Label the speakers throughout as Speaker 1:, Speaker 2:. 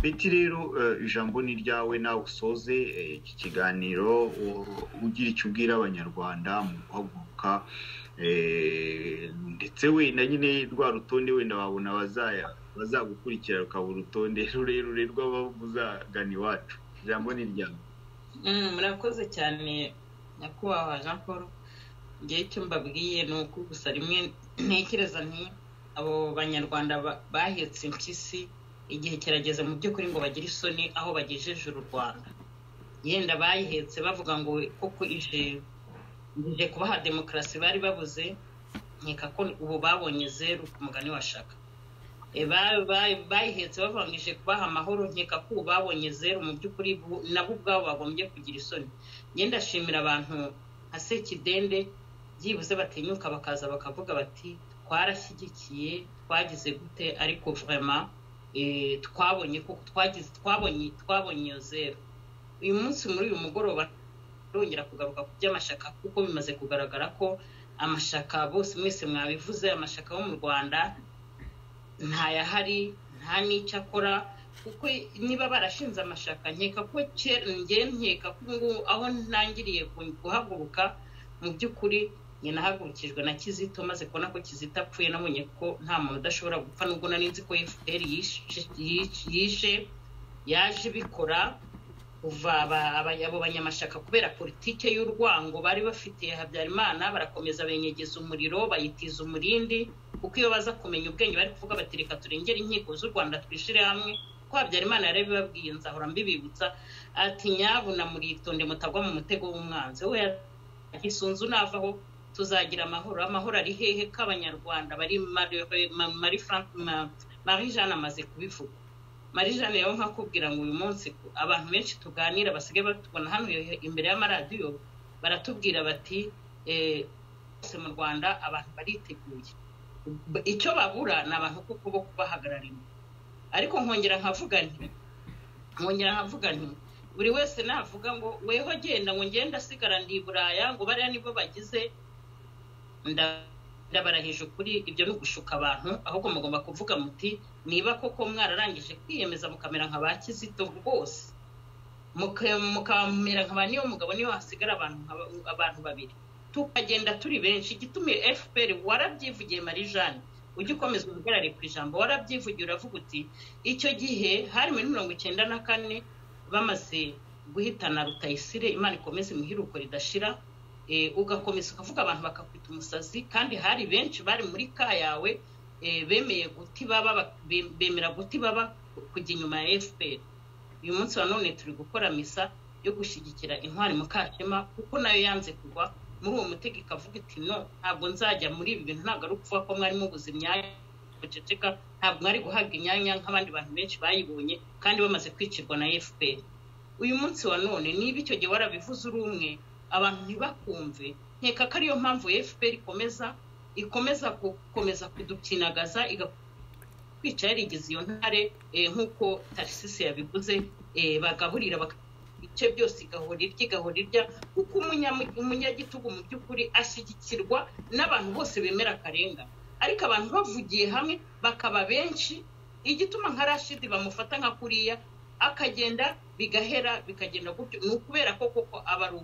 Speaker 1: biti rero ijambo ni ryawe nawe usoze iki kiganiro ugira icyo ubwira abanyarwanda mu guhaguruka ndetse wenda nyine rwa rutonde wenda wabona bazagukurikira rukaba urutonde rurerure rw'abavuzagana iwacu ijambo ni ryawe
Speaker 2: murakoze cyane nyakubahwa jean paul igihe icyo mbabwiye ni uko gusa rimwe ntekereza nti abo banyarwanda bahetse impyisi igihe kirageze mu by'ukuri ngo bagire isoni aho bagejeje u rwanda yenda bayihetse bavuga ngo koko ije kubaha demokarasi bari babuze nkeka ko ubu babonye zeru ku mugani washaka bayihetse bavuga ngo ije kubaha amahoro nkeka ko ubu babonye zeru mu by'ukuri nabo ubwabo bagombye kugira isoni yenda ashimira abantu nka sekidende byibuze batinyuka bakaza bakavuga bati twarashyigikiye twagize gute ariko vurema twabonye kuko twagize twabonye twabonye iyo zeru uyu munsi muri uyu mugoroba arongera kugaruka ku by'amashaka kuko bimaze kugaragara ko amashaka bose mwese mwabivuze amashaka yo mu rwanda ntayahari nta n'icyo akora kuko niba barashinze amashaka nkeka ko kera nkeka ko ngubu aho ntangiriye guhaguruka mu by'ukuri nahagurukijwe na kizito maze kubona ko kizito apfuye nabonye ko nta muntu udashobora gupfa nubwo nari nzi ko fpr yishe yaje ibikora kuva abo banyamashyaka kubera politike y'urwango bari bafitiye habyarimana barakomeza benyegeza umuriro bayitiza umurindi kuko iyo baza kumenya ubwenge bari kuvuga bati reka turengere inkiko z'u rwanda twishyire hamwe ko habyarimana yari abibabwiye nzahora mbibibutsa ati nyabu na muritonde mutagwa mu mutego w'umwanzi we gisunzu navaho tuzagira amahoro amahoro ari hehe k'abanyarwanda bari marie jeanne amaze kubivuga marie jeanne yawe nkakubwira ngo uyu munsi abantu benshi tuganira basigaye batubona hano imbere y'amaradiyo baratubwira bati bose mu rwanda abantu bariteguye icyo babura ni abantu kuko bo kubahagararira ariko nkongera nkavuga nti nkongera nkavuga nti buri wese navuga ngo weho genda ngo ngenda asigara ndi buraya ngo bariya nibo bagize ndabarahije ukuri ibyo ni ugushuka abantu ahubwo mugomba kuvuga muti niba koko mwararangije kwiyemeza mukamera nka ba kizito rwose mukamera nka ba niyo mugabo niyo hasigara abantu babiri tukagenda turi benshi igitumye fpr warabyivugiye marie jeanne ujya ukomeza uhagarare ku ijambo warabyivugiye uravuga uti icyo gihe hari muri mirongo icyenda na kane bamaze guhitana rutayisire imana ikomeze imihiruko ridashira ugakomeza ukavuga abantu bakakwita umusazi kandi hari benshi bari muri ka yawe bemeye guti baba bemera guti baba kujya inyuma ya fpr uyu munsi wa none turi gukora misa yo gushyigikira intwari mukashema kuko nayo yanze kugwa muri uwo mutego ikavuga iti no ntabwo nzajya muri ibi bintu ntabwo ari ukuvuga ko mwari mubuze imyanya buceceka ntabwo mwari guhabwa imyanya nk'abandi bantu benshi bayibonye kandi bamaze kwicirwa na fpr uyu munsi wa none niba icyo gihe warabivuze uri umwe abantu ntibakumve nkeka ko ariyo mpamvu fpr ikomeza ikomeza gukomeza kudukinagaza igakwica yarigize iyo ntare nk'uko tarisisi yabivuze bagaburira ibice byose igahora irya igahora irya kuko umunyagitugu mu by'ukuri ashyigikirwa n'abantu bose bemera akarengane ariko abantu bavugiye hamwe bakaba benshi igituma nka rashidi bamufata nka kuriya akagenda bigahera bikagenda gutyo ni ukubera ko koko aba ari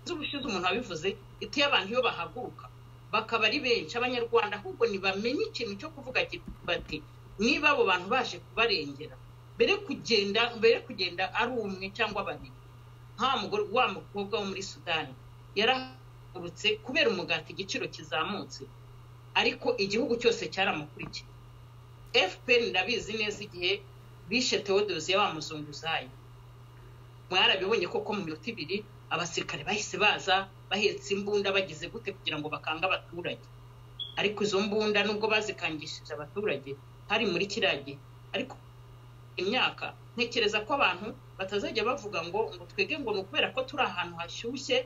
Speaker 2: z'ubushize umuntu wabivuze ituye abantu iyo bahaguruka bakaba ari benshi abanyarwanda ahubwo ntibamenye ikintu cyo kuvuga bati niba abo bantu baje kubarengera mbere kugenda mbere kugenda ari umwe cyangwa babiri nka wa mukobwa wo muri sudani yarahagurutse kubera umugati igiciro kizamutse ariko igihugu cyose cyaramukurikiye fpr ndabizi neza igihe bishe tewodozi ya wa muzunguzayi mwarabibonye koko mu minota ibiri abasirikare bahise baza bahetse imbunda bagize gute kugira ngo bakange abaturage ariko izo mbunda nubwo bazikangishije abaturage hari muri kiriya gihe ariko imyaka ntekereza ko abantu batazajya bavuga ngo ngo twege ngo ni ukubera ko turi ahantu hashyushye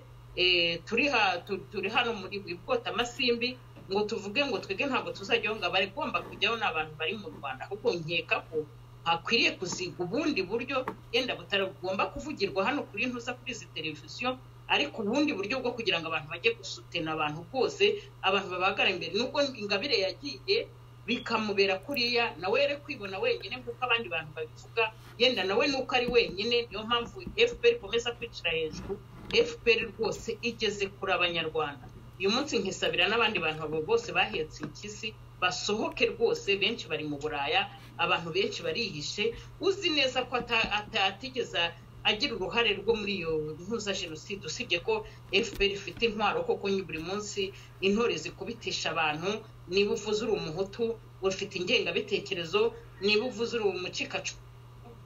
Speaker 2: turi hano muri bwotamasimbi ngo tuvuge ngo twege ntabwo tuzajyaho ngo abagomba kujyaho ni abantu bari mu rwanda ahubwo nkeka ko hakwiriye kuziga ubundi buryo yenda butagomba kuvugirwa hano kuri ntuza kuri izi televiziyo ariko ubundi buryo bwo kugira ngo abantu bajye gusutena abantu rwose abantu babagara imbere nubwo ingabire yagiye bikamubera kuriya nawe yari kwibona wenyine nk'uko abandi bantu babivuga yenda nawe nuko ari wenyine niyo mpamvu fpr ikomeza kwicara hejuru fpr rwose igeze kuri abanyarwanda uyu munsi nkisabira n'abandi bantu abo bose bahetse impyisi basohoke rwose benshi bari mu buraya abantu benshi barihishe uzi neza ko atatigeze agira uruhare rwo muri iyo ntuza jenoside usibye ko fpr ifite intwaro koko buri munsi intore zikubitisha abantu niba uvuze uri umuhutu ufite ingengabitekerezo niba uvuze uri umucikacu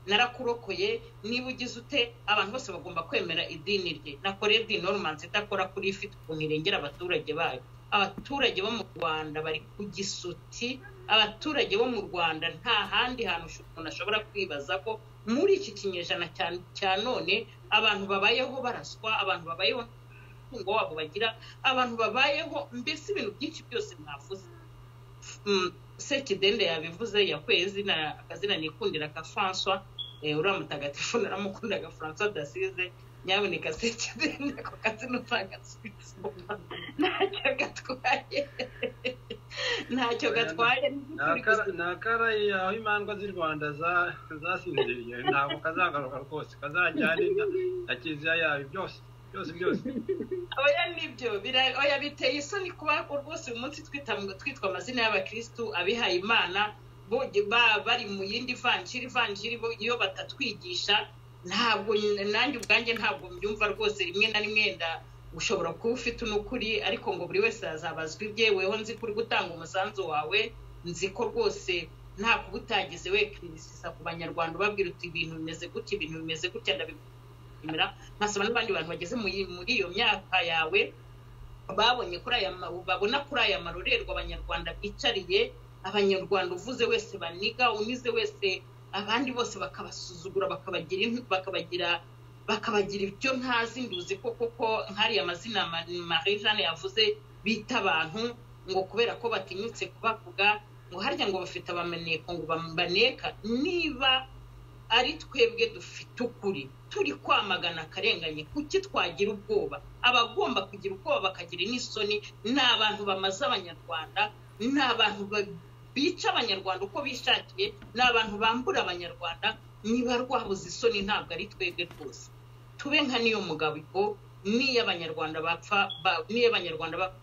Speaker 2: narakurokoye niba ugize ute abantu bose bagomba kwemera idini rye nakoreye di normanzi idakora kuri ifite ukuntu irengera abaturage bayo abaturage bo mu rwanda bari ku gisuti abaturage bo mu rwanda nta handi hantu umuntu ashobora kwibaza ko muri iki kinyejana cya none abantu babayeho baraswa abantu babayeho umutungo wabo bagira abantu babayeho mbese ibintu byinshi byose mwavuze sekidende yabivuze yakwezi akazina nikundira ka francois uriya mutagatifu naramukundaga francois dasize nyamuneka sekidende ako kazina utagasubiza ntacyo gatwaye ntacyo gatwaye
Speaker 3: ni akarayi aho imandwa z'i rwanda zasinziriye ntabwo kazagaruka rwose kazajyane na kiliziya yayo byose byose byose
Speaker 2: oya nibyo oya biteye isoni kuba rwose uyu munsi twitwa amazina y'abakirisitu abihaye imana bari mu yindi vanjiri vanjiri iyo batatwigisha ntabwo nanjye ubwanjye ntabwo mbyumva rwose rimwe na rimwe wenda ushobora kuba ufite unukuri ariko ngo buri wese yazabazwa ibye weho nzi ko uri gutanga umusanzu wawe nzi ko rwose nta kuba utagize we kirisisa ku banyarwanda ubabwira uti ibintu bimeze gutya ibintu bimeze gutya ndabishimira nkasaba n'abandi bantu bageze muri iyo myaka yawe babonye kuri aya babona kuri aya marorerwa abanyarwanda bicariye abanyarwanda uvuze wese baniga unize wese abandi bose bakabasuzugura bakabagira bakabagira ibyo ntazi nduzi ko koko nk'ariya amazina marie jeanne yavuze bita abantu ngo kubera ko batinyutse kubavuga ngo harya ngo bafite abameneko ngo bamaneka niba ari twebwe dufite ukuri turi kwamagana akarengane kuki twagira ubwoba abagomba kugira ubwoba bakagira n'isoni ni abantu bamaze abanyarwanda ni abantu bica abanyarwanda uko bishakiye ni abantu bambura abanyarwanda niba rwabuze isoni ntabwo ari twebwe rwose tube nka niyo mugabo niyo abanyarwanda bapfa niyo abanyarwanda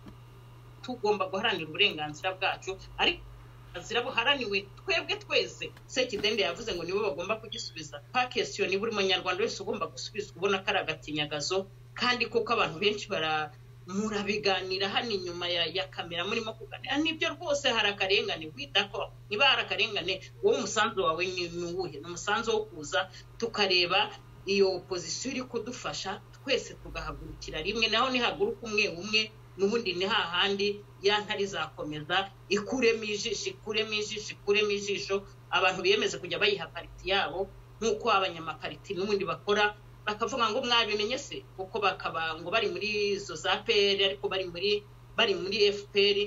Speaker 2: tugomba guharanira uburenganzira bwacu ariko uburenganzira buharaniwe twebwe twese sekidende yavuze ngo nibo bagomba kugisubiza pakesiyo ni buri munyarwanda wese ugomba gusubizwa ubona ko ari agatinyagazo kandi kuko abantu benshi bara murabiganira hano inyuma ya kamera murimo kuganira nibyo rwose hari akarengane wita ko niba hari akarengane wowe umusanzu wawe ni uwuhe ni umusanzu wo kuza tukareba iyo pozisiyo iri kudufasha twese tugahagurukira rimwe naho nihaguruka umwe umwe n'ubundi ni hahandi ya ntari zakomeza ikuremo ijisho ikuremo ijisho ikuremo ijisho abantu biyemeze kujya bayiha pariti yabo nk'uko abanyamapariti n'ubundi bakora bakavuga ngo mwabimenye se kuko bakaba ngo bari muri izo za peri ariko bari muri bari muri fpr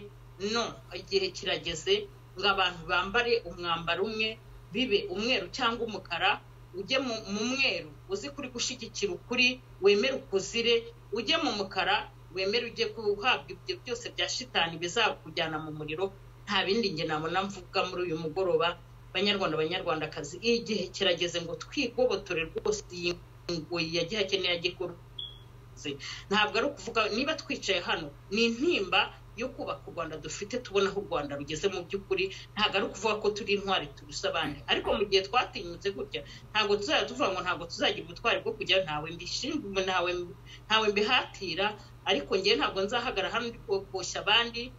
Speaker 2: no igihe kirageze ngo abantu bambare umwambaro umwe bibe umweru cyangwa umukara ujye mu mweru uzi kuri gushyigikira ukuri wemere ukuzire ujye mu mukara wemere ujye guhabwa ibyo byose bya shitani bizakujyana mu muriro nta bindi nge nabona mvuga muri uyu mugoroba banyarwanda banyarwandakazi igihe kirageze ngo twigobotore rwose iyi ngoyi yagiye akeneye agikoze ntabwo ari ukuvuga niba twicaye hano ni intimba yo kubaka u rwanda dufite tubona aho u rwanda rugeze mu by'ukuri ntabwo ari ukuvuga ko turi intwari turusa abandi ariko mu gihe twatinyutse gutya ntabwo tuzajya tuvuga ngo ntabwo tuzagira ubutwari bwo kujya ntawe mbishinzwe ntawe mbihatira ariko ngewe ntabwo nzahagara hano koshya abandi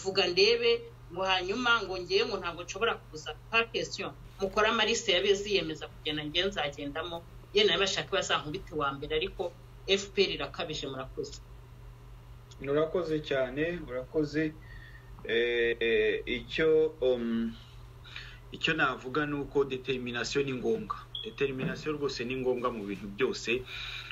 Speaker 2: vuga ndebe ngo hanyuma ngo ngewe ngo ntabwo nshobora kuza pakesiyo mukora amarise yabeziyemeza kugenda ngewe nzagendamo yewe nawe bashaka bazankubite wa mbere ariko fpr irakabije murakoze
Speaker 3: urakoze cyane urakoze icyo
Speaker 1: icyo navuga ni uko determinasiyo ni ngombwa determinasiyo rwose ni ngombwa mu bintu byose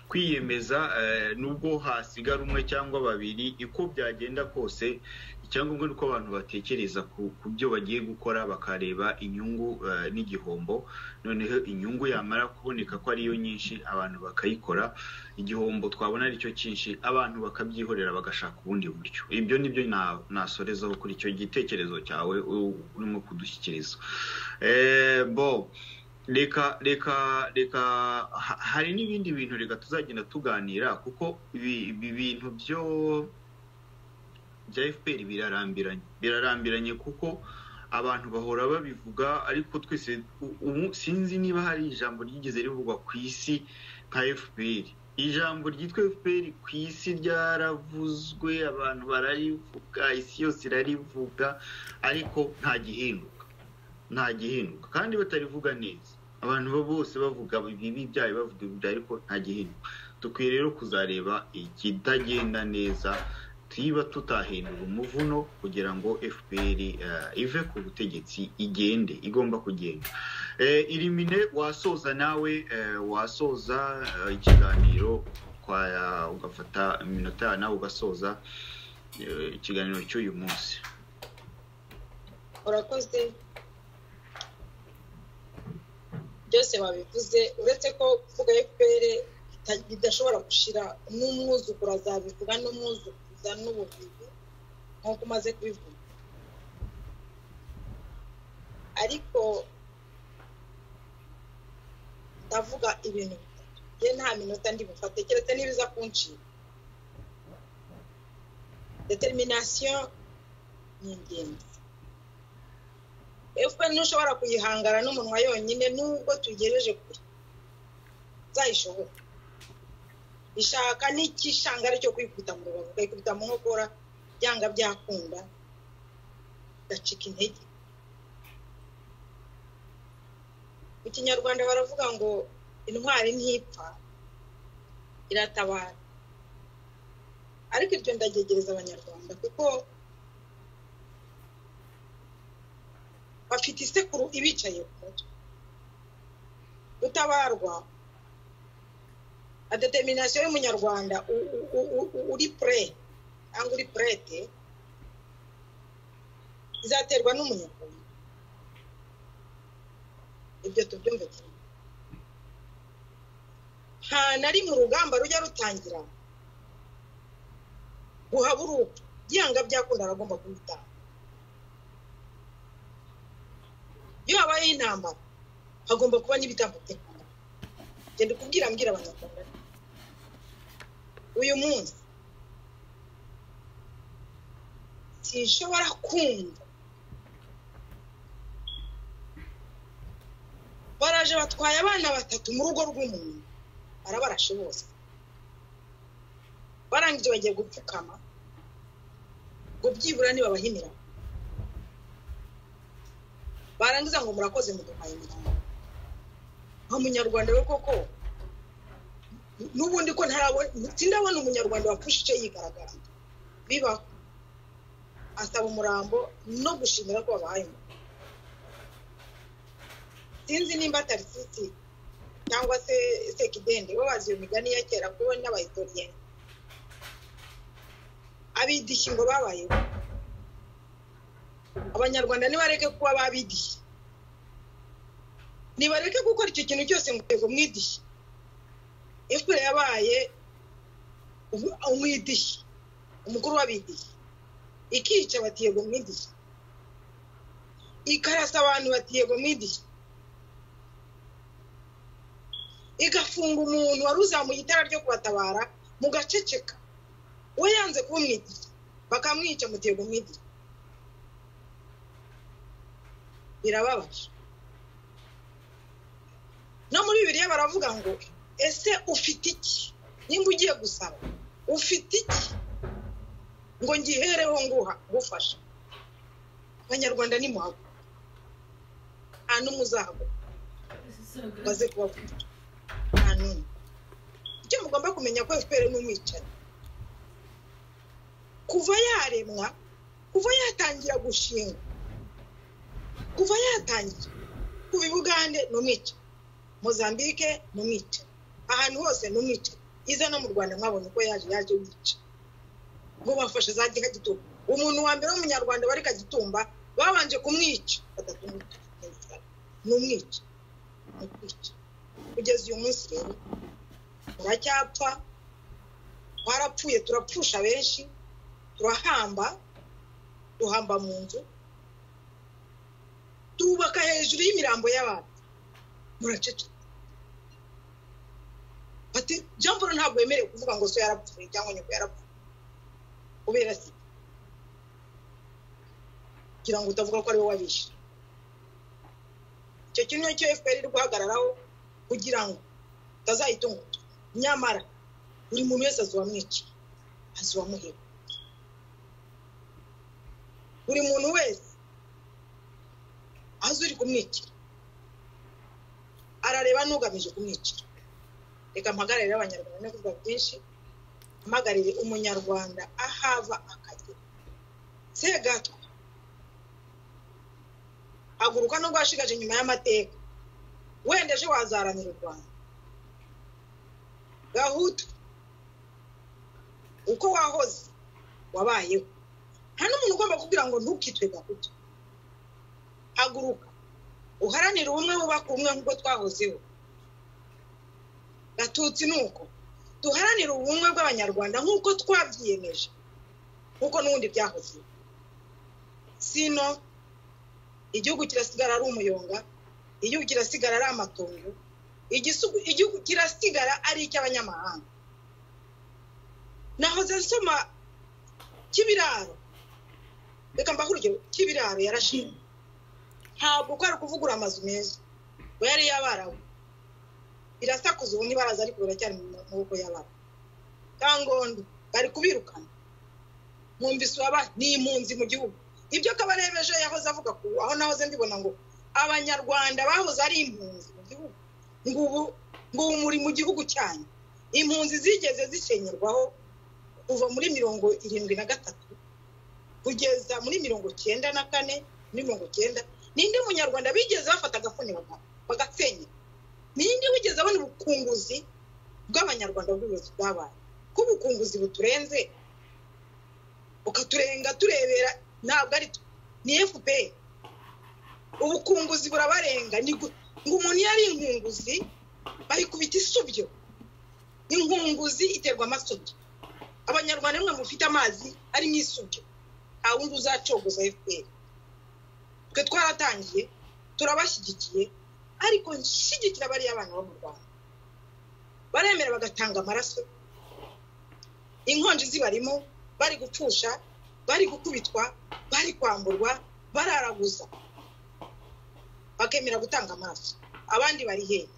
Speaker 1: kwiyemeza nubwo hasigara umwe cyangwa babiri uko byagenda kose icyangombwa ni uko abantu batekereza ku byo bagiye gukora bakareba inyungu eh, n'igihombo noneho inyungu yamara kuboneka ko ariyo nyinshi abantu bakayikora igihombo twabona aricyo cyinshi abantu bakabyihorera bagashaka ubundi buryo ibyo nibyo na- nasorezaho kuri icyo gitekerezo cyawe u- urimo kudushyikiriza Eh, bo reka reka reka ha- hari n'ibindi bintu reka tuzagenda tuganira kuko ibi ibi bintu byo bya fpr birarambiranye birarambiranye kuko abantu bahora babivuga ariko twese u- ubu sinzi niba hari ijambo ryigeze rivugwa ku isi nka fpr ijambo ryitwa fpr ku isi ryaravuzwe abantu bararivuga isi yose irarivuga ariko nta gihinduka nta gihinduka kandi batarivuga neza abantu bo bose bavuga ibibi byayo bavuga ibibi byayo ariko nta gihinduka dukwiye rero kuzareba ikitagenda neza tuba tutahindura umuvuno kugira ngo fpr eh, ive ku butegetsi igende igomba kugenda Eh, irimine wasoza nawe eh, wasoza eh, ikiganiro kwa- ugafata iminota nawe ugasoza eh, ikiganiro cy'uyu munsi
Speaker 4: urakoze byose babivuze uretse ko kuvuga fpr ita- idashobora gushira n'umwuzukuru azabivuga n'umwuzukuruza n'ubuvivi nk'uko umaze kubivuga ariko ndavuga ibintu bitatu ye nta minota ndi bufate keretse n'ibiza kunshinga determination ni ingenzi efuperi ntushobora kuyihangana n'umunwa yonyine nubwo tuyigejeje kure uzayishobora ishaka n'icyishangara cyo kwikubita mu rubavu ukayikubita mu nkokora byanga byakunda gacika intege mu kinyarwanda baravuga ngo intwari ntipfa iratabara ariko ibyo ndabyegereza abanyarwanda kuko bafite isekuru ibicaye ku mutwe gutabarwa na determination y'umunyarwanda u- u- u- u- uri pure cyangwa uri purete izaterwa n'umunyarwanda ibyo tubyumve cyane nta na rimwe urugamba rujya rutangira guhaburuka byanga byakunda aragomba kubitanga iyo habayeho intambara hagomba kuba n'ibitambo by'intambara genda ukubwira mbwira abanyarwanda uyu munsi sinshobora kumva baraje batwaye abana batatu mu rugo rw'umuntu barabarashe bose barangije bagiye gupfukama ngo byibura nibabahinira barangiza ngo murakoze muduhaye imirambo nka munyarwanda we koko n- n'ubundi ko ntarabona sindabona umunyarwanda wapfusha icyo yigaragara bibaho asaba umurambo no gushimira ko wabahaye umurambo sinzi nimba tarisisi cyangwa se sekidende bo bazi iyo migani ya kera kuko n'abahitoriyeni abidishyi ngo babayeho abanyarwanda nibareke kuba babidishye nibareke gukora icyo kintu cyose mu rwego mwidishye efuperi yabaye umu- umwidishyi umukuru w'abidishyi ikica bati yego mwidishyi ikarasa abantu bati yego mwidishyi igafunga umuntu wari uzamuye itara ryo kubatabara mugaceceka we yanze kuba umwidishyi bakamwica muti yego mwidishyi birababaje no muri bibiliya baravuga ngo ese ufite iki nimba ugiye gusaba ufite iki ngo ngihereho nguha gufasha abanyarwanda nimuhago nta n'umwe uzahago maze kubavuga nta n'umwe icyo mugomba kumenya ko fpr ni umwicanyi kuva yaremwa kuva yatangira gushingwa kuva yatangira kuva i bugande ni umwica mozambike ni umwica ahantu hose ni umwica iza no mu rwanda mwabonye uko yaje yaje yica ngo bafashe za gihagitugu umuntu wa mbere w'umunyarwanda wari kagitumba babanje kumwica badatumuka ni umwica ni ukwica kugeza uyu munsi rero turacyapfa twarapfuye turapfusha benshi turahamba duhamba mu nzu tubaka hejuru y'imirambo y'abantu muraceceka bati jean paul ntabwo yemerewe kuvuga ngo so yarapfuye cyangwa nyoko yarapfuye kubera se kugira ngo utavuga ko ari wowe wabishe icyo kimwe cyo fpr iri guhagararaho kugira ngo utazayitunga nyamara buri muntu wese azuba mwiciye azuba muhera buri muntu wese azi uri kumwicira arareba n'ugamije kumwicira reka mpagararire abanyarwanda no kuvuga byinshi mpamagarire umunyarwanda ahava akagera segatwa haguruka nubwo washigaje nyuma y'amateka wenda ejo wazaranira u rwanda gahutu uko wahoze wabayeho nta n'umuntu ugomba kubwira ngo ntukitwe gahutu haguruka uharanire ubumwe wubaka ubumwe nk'uko twahozeho gatutsi ni uko duharanire ubumwe bw'abanyarwanda nk'uko twabyiyemeje nk'uko n'ubundi byahozeho sino igihugu kirasigara ari umuyonga igihugu kirasigara ari amatongo igihugu kirasigara ari icy'abanyamahanga nahoze nsoma kibiraro reka mbaho urugero kibiraro yarashinzwe ntabwo ko ari ukuvugura amazu meza ngo yari iy'abarabu birasakuza ubu ntibaraza ariko biracyari mu maboko y'abarabu kangondo bari kubirukana mwumvise uwaba ni impunzi mu gihugu ibyo kabarebeje yahoze avuga ku aho nahoze mbibona ngo abanyarwanda bahoze ari impunzi mu gihugu ngo ubu ngo ubu muri mu gihugu cyanyu impunzi zigeze zisenyerwaho kuva muri mirongo irindwi na gatatu kugeza muri mirongo cyenda na kane muri mirongo cyenda ninde munyarwanda bigeze bafata agafuni bagasenya ninde wigeze abona ubukunguzi bw'abanyarwanda bw'ubuyobozi bwabaye ko ubukunguzi buturenze bukaturenga turebera ntabwo ari ni efuperi ubukunguzi burabarenga ngo umuntu iyo ari inkunguzi bayikubita isubyo inkunguzi iterwa amasubyo abanyarwanda bamwe mufite amazi arimo isubyo nta wundi uzacogoza efuperi twe twaratangiye turabashyigikiye ariko nshyigikira bariya bana bo mu rwanda baremera bagatanga amaraso inkonji zibarimo bari gupfusha bari gukubitwa bari kwamburwa bararaguza bakemera gutanga amaraso abandi bari hehe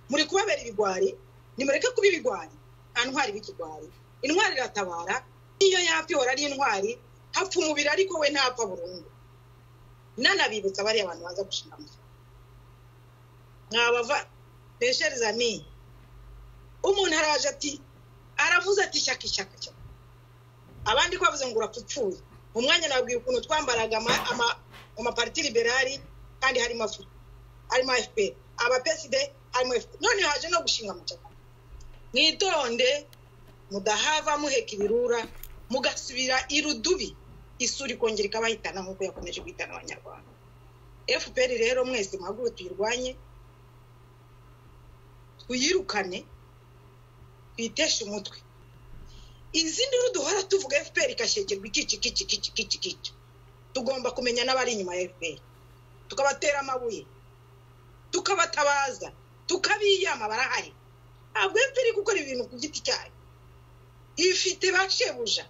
Speaker 4: muri kubabera ibigwari nimureke kuba ibigwari nta ntwari b'ikigwari intwari iratabara niyo yapfa ihora ari intwari hapfa umubiri ariko we ntapfa burundu nanabibutsa bariya abantu baza gushinga amafaranga mwabava besheri zamini umuntu araje ati aravuze ati shyaka ishyaka cyane abandi ko bavuze ngo urapfupfuye mu mwanya nababwiye ukuntu twambaraga amapariti liberari kandi harimo afuka harimo fpr abapeside harimo fpr none haje no gushinga amacaka mwitonde mudahava muheka ibirura mugasubira irudubi isuri kongera ikabahitana nk'uko yakomeje guhitana abanyarwanda fpr rero mwese muhaguruke tuyirwanye tuyirukane twiteshe umutwe izi nduru duhora tuvuga fpr ikashekerwa ikici kici kici kici kici tugomba kumenya n'abari inyuma ya fpr tukabatera amabuye tukabatabaza tukabiyama barahari ntabwo fpr iri gukora ibintu ku giti cyayo ifite ba shebuja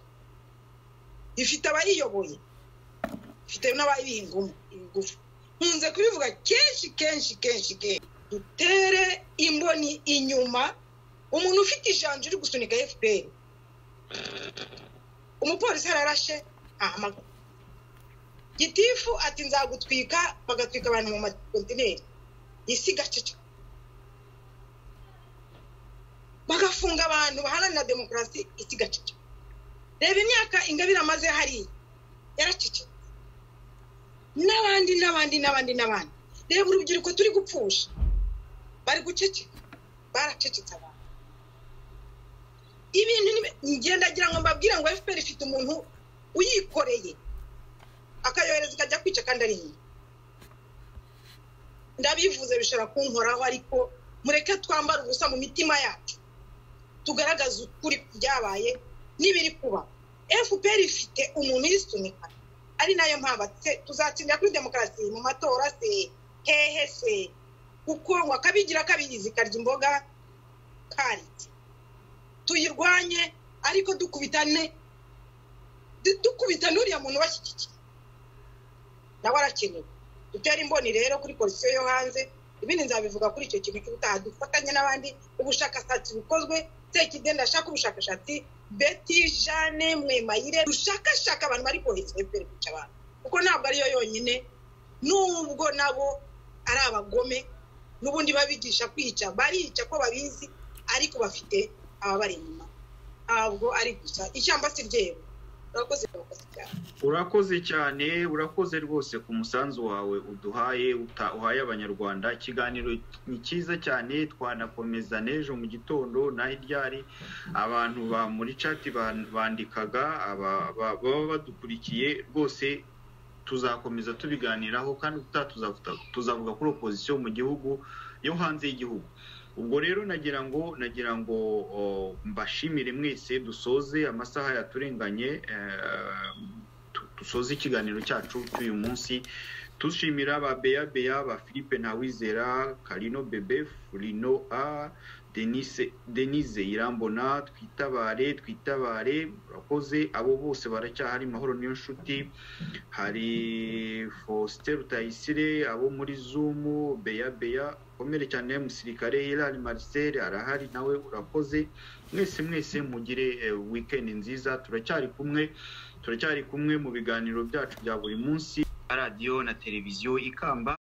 Speaker 4: ifite abayiyoboye ifite n'abayihingamo ibigufi nkunze kubivuga kenshi kenshi kenshi kenshi dutere imboni inyuma umuntu ufite ijanja uri gusunika fpr umupolisi ararashe ahamagara gitifu ati nzagutwika bagatwika abantu mu makontineri isi gacece bagafunga abantu baharanira demokarasi isi gacece reba imyaka ingabire amaze hariya yaracecetse n'abandi n'abandi n'abandi n'abandi reba urubyiruko turi gupfusha bari guceceka baracecetse abantu ibintu ngenda agira ngo mbabwire ngo fpr ifite umuntu uyikoreye akayohereza ikajya kwica kandi ari iyihe ndabivuze bishobora kunkoraho ariko mureke twambare ubusa mu mitima yacu tugaragaze ukuri byabaye n'ibiri kuba fpr ifite umuntu uyisunika ari nayo mpamvu se tuzatsindira kuri demokarasi mu matora se hehe se kuko ngo akabigira kabigizi karya imboga karitse tuyirwanye ariko dukubitane dukubita n'uriya muntu ubashyigikiye nawe arakenewe dutera imboni rero kuri polisiyo yo hanze ibindi nzabivuga kuri icyo kintu cy'ubutaha dufatanye n'abandi ubushakashatsi bukozwe sekide ndashaka ubushakashatsi beti jane mwemayire dushakashaka abantu bari kohereza efuperi kwica abantu kuko ntabwo ariyo yonyine nubwo nabo ari abagome n'ubundi babigisha kwica barica ko babizi ariko bafite ababari inyuma ntabwo ari gusa ishyamba si ryeru urakoze urakoze cyane
Speaker 1: urakoze cyane urakoze rwose ku musanzu wawe uduhaye uta- uhaye abanyarwanda ikiganiro ni cyiza cyane twanakomeza n'ejo mu gitondo naho iryari abantu ba muri cati ban- bandikaga aba- aba- baba badukurikiye rwose tuzakomeza tubiganiraho kandi ubutaha tuzavuga- tuzavuga kuri opozisiyo mu gihugu yo hanze y'igihugu ubwo rero nagira ngo nagira ngo o, mbashimire mwese dusoze amasaha yaturenganye eh, tu- dusoze ikiganiro cyacu cy'uyu munsi dushimira ba beya beya ba philippe ntawizera karino bebe furino a denise denise irambona twitabare twitabare urakoze abo bose baracyahari mahoro niyo nshuti hari faustin rutayisire abo muri zumu beya beya komere cyane musirikare hilary marcel arahari nawe urakoze mwese mwese mugire eh, weekend nziza turacyari kumwe turacyari kumwe mu biganiro byacu bya buri munsi radiyo na televiziyo ikamba